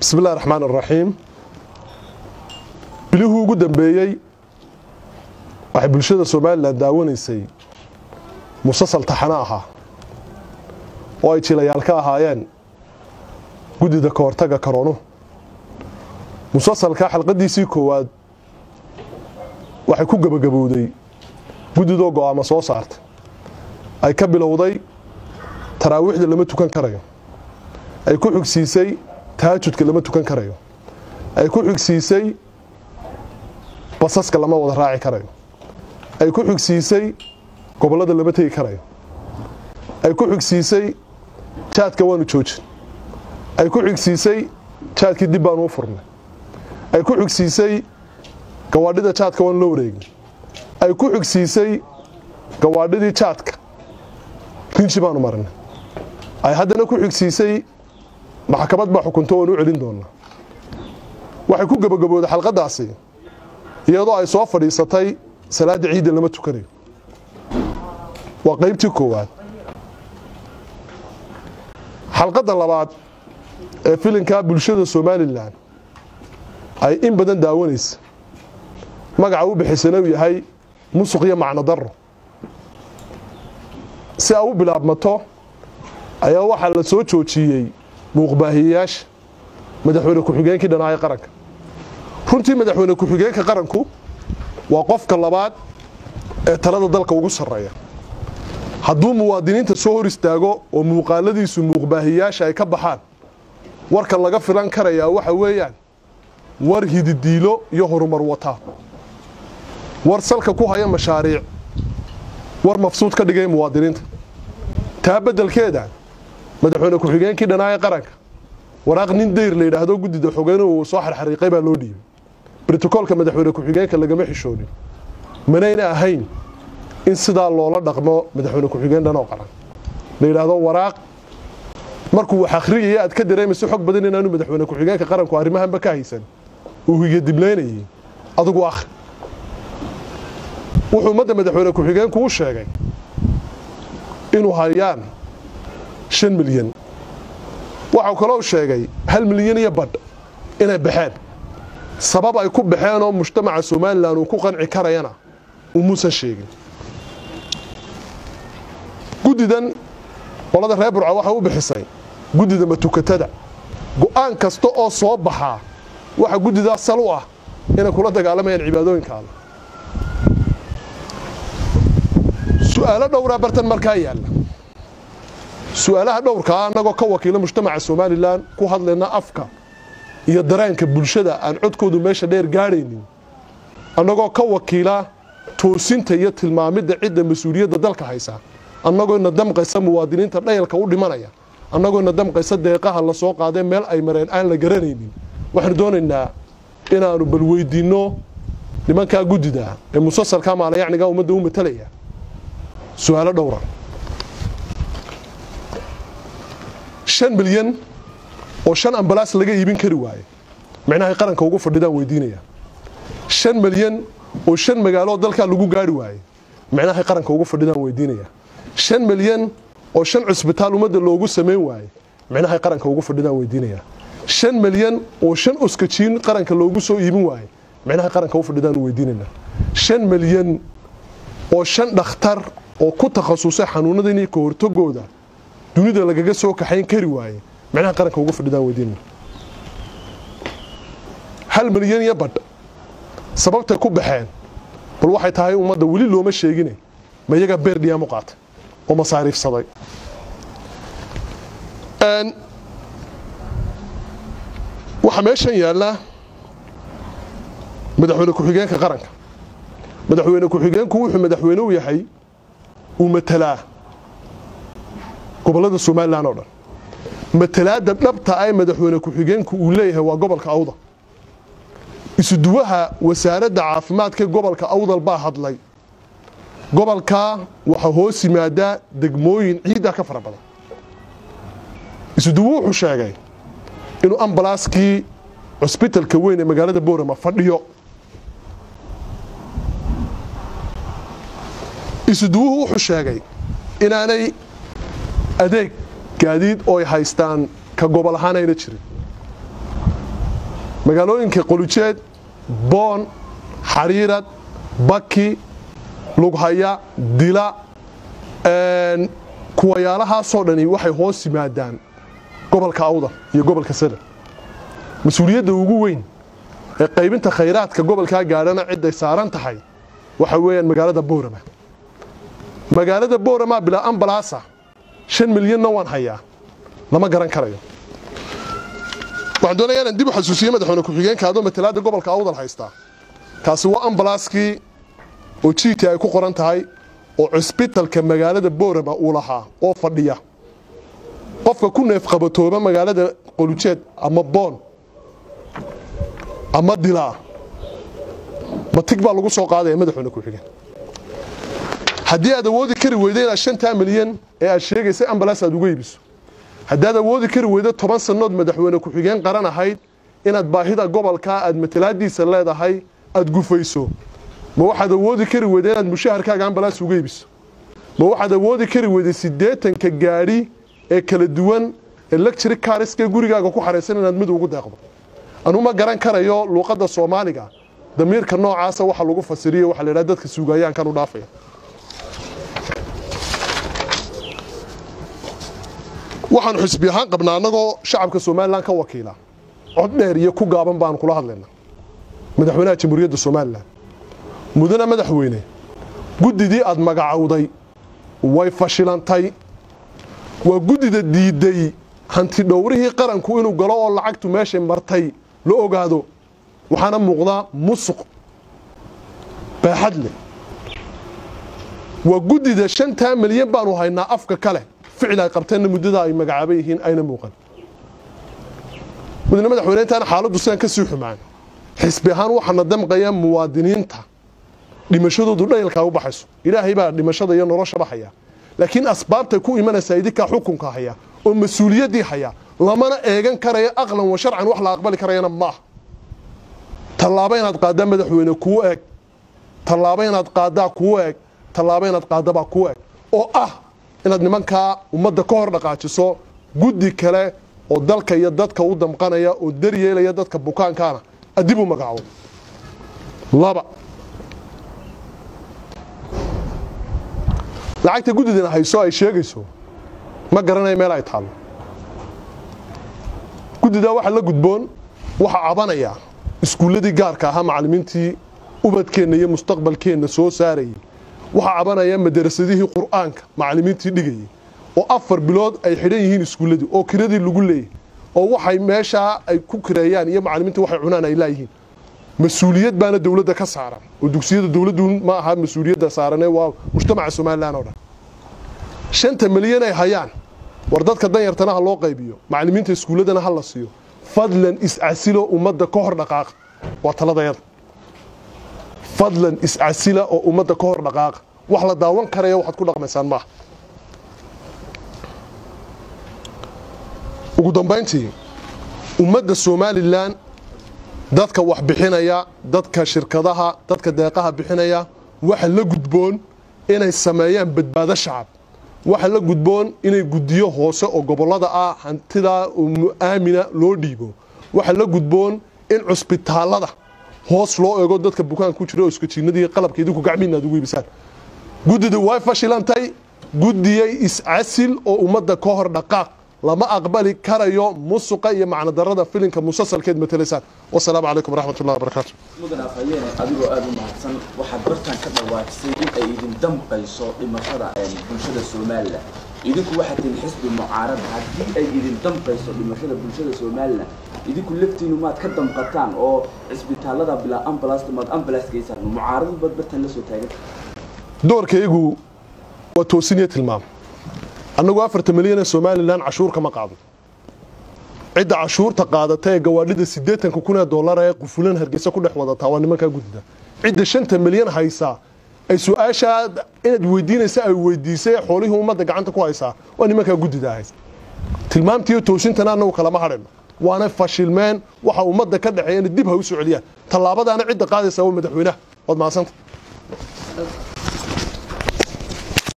bismi illahi raxmaan araxiim bilihii ugu dambeeyey waxay bulshada somalilan daawanaysay musasal taxano ahaa oo ay jilayaal ka ahaayeen guddida ka hortaga karoonuhu musasalka xalqadiisii koowaad waxay ku gebagabowday guddidoo go'aamo soo saartay ay ka bilowday taraawiixda lama tukan karayo ay ku xigsiisay taajudka lama tukan karayo ay ku xigsiisay basaska lama wada raaci karayo ay ku xigsiisay gobollada lama tegi karayo ay ku xigsiisay jaadka waanu joojin ay ku xigsiisay jaadkii dib baanu u furnay ay ku xigsiisay gawaadhida jaadka waanu la wareegin ay ku xigsiisay gawaadhidii jaadka rinji baanu marinay ay haddana ku xigsiisay maxkamad baa xukunto waanu u celin doonaa waxay ku gebagabooday xalqadaasi iyadoo ay soo fadhiisatay salaadda ciidda lama tukanayo waa qaybtii koowaad xalqadda labaad ee filinkaa bulshada somalilan ay in badan daawanaysa magaca u bixisana uu yahay musuq iyo macno daro si ay u bilaabmato ayaa waxaa la soo joojiyey muuqbaahiyeyaasha madaxweyne ku-xigeenkii dhanaaye qaranka runtii madaxweyne ku-xigeenka qaranku waa qofka labaad ee talada dalka ugu sarreeya hadduu muwaadiniinta soo hor istaago oo muuqaaladiisu muuqbaahiyaasha ay ka baxaan warka laga filan karayaa waxa weeyaan war hididiilo iyo horumar wataa war salka ku haya mashaariic war mafsuud ka dhigay muwaadiniinta taa beddelkeeda madaxweyne ku-xigeenkii dhanaaye qaranka waraaq nin dayr la yidhaahdo guddida xogeynuhu uu soo xarxariiqay baa loo dhiibay brotokoolka madaxweyne ku-xigeenka lagama xishoonin manayna ahayn in sidaa loola dhaqmo madaxweyne ku-xigeen dhanoo qaran la yidhaahdo waraaq markuu wax akhriyaya aad ka dareemayso xog badan inaanu madaxweyne ku-xigeenka qaranku arrimahanba ka haysan uu higadiblaynayay adigu akhri wuxuu ummadda madaxweyne ku-xigeenku u sheegay inuu hayaan shan milyan waxau kaloo sheegay hal milyan iyo badh inay baxeen sabab ay ku baxeen oo mujtamaca somalilan uu ku qanci karayana umuusan sheegin guddidan qolada reer burca waxay u bixisay guddida matukatada go'aan kasta oo soo baxaa waxa guddidaas sal u ah inay kula dagaalamayaan cibaadooyinka alle su-aalo dhowraa bartan markaa yaalla su-aalaha dhowrkaa annagoo ka wakiila mujtamaca somalilan ku hadlayna afka iyo dareenka bulshada aan codkoodu meesha dheer gaadhaynin annagoo ka wakiila toosinta iyo tilmaamidda cidda mas-uuliyadda dalka haysa annagoo ina damqaysa muwaadiniinta dhayalka u dhimanaya annagoo ina damqaysa deeqaha la soo qaadee meel ay mareen aan la garanaynin waxaanu doonaynaa inaannu bal weydiinno nimankaa guddida ee musasalka maalayacniga ummadda u matalaya su-aalo dhowra shan milyan oo shan ambalaas laga iibin kari waaye micnahay qaranka ugu fadhidaan weydiinaya shan milyan oo shan magaaloo dalkaa lagu gaari waaye micnahay qaranka ugu fadhidaan weydiinaya shan milyan oo shan cusbitaal ummadda loogu samayn waaye micnahay qaranka ugu fadhidaan weydiinaya shan milyan oo shan oskajiin qaranka loogu soo iibin waaye micnahay qaranka u fadhidaan weydiinayna shan milyan oo shan dhakhtar oo ku takhasusay xanuunadani ka hortagooda dunida lagaga soo kaxayn kari waaye micnaha qaranka ugu fadhidaan weydiinayna hal milyan iyo badh sababtay ku baxeen bal waxay tahay ummadda weli looma sheegine ma iyagaa beer dhiyaamu qaatay oo masaariifsaday waxaa meeshan yaalla madaxweyne ku-xigeenka qaranka madaxweyne ku-xigeenku wuxuu madaxweyne u yahay uu matalaa gobollada somalilan oo dhan matalaadda dhabta ay madaxweyne ku-xigeenku uu leeyahay waa gobolka awdal isuduwaha wasaaradda caafimaadka gobolka awdal baa hadlay gobolkaa waxaa hoos yimaadaa degmooyin ciidda ka fara badan isuduwu wuxuu sheegay inuu ambalaaskii cusbitalka weyn ee magaalada boorama fadhiyo isuduwuhu wuxuu sheegay inaanay adeeg gaadiid oo ay haystaan ka gobol ahaan ayna jirin magaalooyinka qolujeed boon xariirad baki lughaya dila kuwayaalahaasoo dhani waxay hoos yimaadaan gobolka awdal iyo gobolka sada mas-uuliyadda ugu weyn ee qaybinta khayraadka gobolkaa gaadhana ciday saaran tahay waxa weeyaan magaalada boorama magaalada boorama bilaa ambalaasa shan milyanna waan hayaa lama garan karayo waxaan doonayaa inaan dib u xasuusiye madaxweyne ku-xigeenka adoo matalaadda gobolka awdal haystaa kaasi waa ambalaaskii oo jiiti ay ku qoran tahay oo cusbitalka magaalada boorama uu lahaa oo fadhiya qofka ku neefqabatooba magaalada qolujeed ama boon ama dilaa matig baa lagu soo qaadaya madaxweyne ku-xigeen haddii aad awoodi kari weydo inaad shantaa milyan ee aad sheegaysay ambalaas aad uga iibiso haddaad awoodi kari weydo toban sannood madaxweyne ku-xigeen qaran ahayd inaad baahida gobolkaa aad matalaadiisa leedahay aad gufayso ma waxaad awoodi kari weyda inaad mushaharkaaga ambalaas uga iibiso ma waxaad awoodi kari weyday siddeetanka gaadhi ee kala duwan ee lectury kariska gurigaaga ku xaraysan inaad mid ugu deeqdo anuma garan karayo luuqadda soomaaliga damiirka noocaasa waxa lagu fasiriyo waxa la yidhaha dadka suugayaankan u dhaafaya waxaanu xisbi ahaan qabnaa annagoo shacabka somalilan ka wakiila cod dheer iyo ku gaaban baanu kula hadlaynaa madaxweynaha jamhuuriyadda somalilan mudane madaxweyne guddidii aad magacowday way fashilantay waa guddida diidday hanti dhowrihii qaranku inuu galo oo lacagtu meeshay martay la ogaado waxaana muuqdaa musuq baaxad leh waa guddida shantaa milyan baanu haynaa afka kale ficil ay qabteenna muddada ay magacaaba yihiin ayna muuqan mudane madaxweyne intaana xaaladdu sidaan ka sii xumaan xisbi ahaan waxaana damqaya muwaadiniinta dhimashadoodu dhayalkaa u baxayso ilaahay baa dhimashada iyo noloshaba haya laakiin asbaabtay ku imanaysaa idinkaa xukunka haya oo mas-uuliyaddii haya lamana eegan karaya aqlan wa sharcan wax la aqbali karayana maaha tallaabo inaad qaaddaa madaxweyne kuu eeg tallaabo inaad qaaddaa kuu eeg tallaabo inaad qaaddabaa kuu eeg oo ah inaad nimankaa ummadda ka hor dhaqaajiso guddi kale oo dalka iyo dadka u damqanaya oo daryeelaya dadka bukaankaana adib u magacaabo laba lacagta guddidana hayso ay sheegayso ma garanaya meel ay taallo guddidaa waxaa la gudboon waxaa cabanaya iskuulladii gaarka ahaa macallimiintii ubadkeenna iyo mustaqbalkeenna soo saarayay waxaa cabanaya madarasadihii qur'aanka macallimiintii dhigayay oo afar bilood ay xidhan yihiin iskuulladii oo kiradii lagu leeyay oo waxay meeshaa ay ku kireeyaan iyo macallimiinta waxay cunaan ay laayihiin mas-uuliyad baana dowladda ka saaran oo dugsiyada dowladdu ma aha mas-uuliyadda saaranee waa mujtamaca somalilan oo dhan shanta milyan ay hayaan war dadka danyartana ha loo qaybiyo macallimiinta iskuulladana ha la siiyo fadlan iscasilo ummadda ka hor dhaqaaqa waa taladayada fadlan iscasila oo ummadda ka hor dhaqaaqa wax la daawan karaya waxaad ku dhaqmaysaan maaha ugu dambayntii ummadda somalilan dadka wax bixinaya dadka shirkadaha dadka deeqaha bixinaya waxa la gudboon inay sameeyaan badbaado shacab waxa la gudboon inay guddiyo hoose oo gobollada ah hantidaa aamina loo dhiibo waxa la gudboon in cusbitaallada hoos loo eego dadka bukaanka ku jira oo iskajiinadii qalabka idinku gacmiina aad ugu iibisaan guddida way fashilantay guddiyay iscasil oo ummadda ka hor dhaqaaq lama aqbali karayo musuqa iyo macnodarada filinka musasalkeed matalaysaan wasalaamu calaykum waraxmat ullahi wabarakaatu mudan afhayeene adigoo aada u mahadsan waxaad bartaan ka dhawaajisay in ay idin damqayso dhimashada bulshada somalilan idinku waxaad tihin xisbi mucaarada haddii ay idin damqayso dhimashada bulshada somalilan idinku laftiinu maad ka damqataan oo cisbitaalada bilaa ambulasta maad ambulance geysaan mucaaradu baad bartaan la soo taagan doorkaygu waa toosiniyo tilmaam annagu afartan milyan ee somalilan cashuur kama qaadno cidda cashuurta qaadata ee gawaadhida siddeetanka kun ee dollar ee qufulan hargeysa ku dhex wadataa waa nimankaa guddida cidda shanta milyan haysaa ay su-aashaa inaad weydiinaysa ay weydiisay ee xoolihii ummadda gacanta ku haysaa waa nimankaa guddida haysa tilmaamtiiyo toosintana annagu kalama hadhayno waana fashilmeen waxa ummadda ka dhexeeya inay dib ha u soo celiyaan tallaabadaana cidda qaadaysaa waa madaxweynaha waad mahadsanta